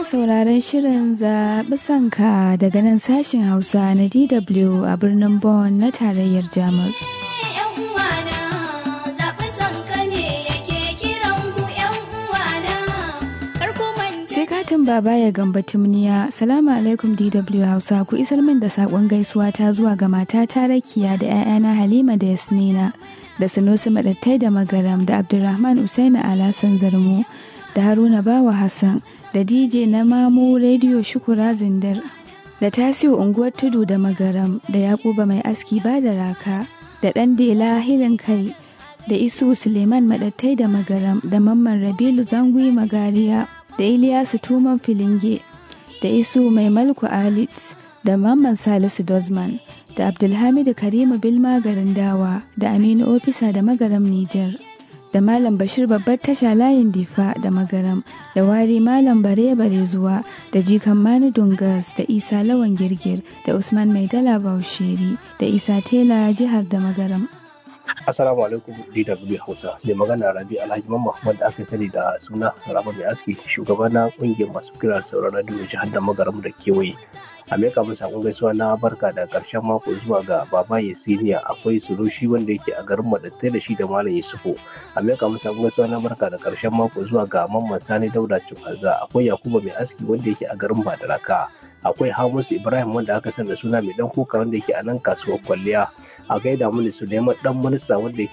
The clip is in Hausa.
sauraron shirin zaɓi sanka daga nan sashen Hausa na DW a birnin Bonn na tarayyar Jamus. Sai katin baba ya gamba tumniya, Salamu alaikum DW Hausa ku isar min da saƙon gaisuwa ta zuwa ga mata ta rakiya da 'ya'yana Halima da Yasmina da Sanusi Madattai da Magaram da Abdulrahman Usaini Alasan Zarmo da Haruna Bawa Hassan da DJ na Mamu Radio Shukura Zindar da Tasiu Unguwar Tudu da Magaram da Yakuba Mai Aski ba da Raka da ɗan Dela Hilin Kai da Isu Suleiman Madattai da Magaram da Mamman Rabilu Zangui Magariya da Iliyasu Tuman Filinge da Isu Mai Malku Alit da Mamman Salisu Dozman da Abdulhamidu Karimu Bilma garin Dawa da Aminu Ofisa da Magaram Nijar. da Malam Bashir babbar tasha layin difa da magaram da wari Malam bare bare zuwa da jikan Mani Dungas da Isa Lawan Girgir da Usman Maidala Bausheri da Isa Tela jihar da magaram. Assalamu alaikum DW Hausa. Mai magana Rabi Alhaji Mamman wanda aka sani da suna Raba Mai Aski, shugaban na kungiyar masu kira sauran radio jihar da magaram da kewaye. a meka min sakon gaisuwa na barka da karshen mako zuwa ga baba siniya akwai surushi wanda yake a garin madattai da shi da malam yusufu a meka min sakon gaisuwa na barka da karshen mako zuwa ga mamman sani dauda cukaza akwai yakuba mai aski wanda yake a garin badaraka akwai hamisu ibrahim wanda aka san da suna mai dan kuka wanda yake a nan kasuwar kwalliya a gaida mini suleiman dan minista wanda yake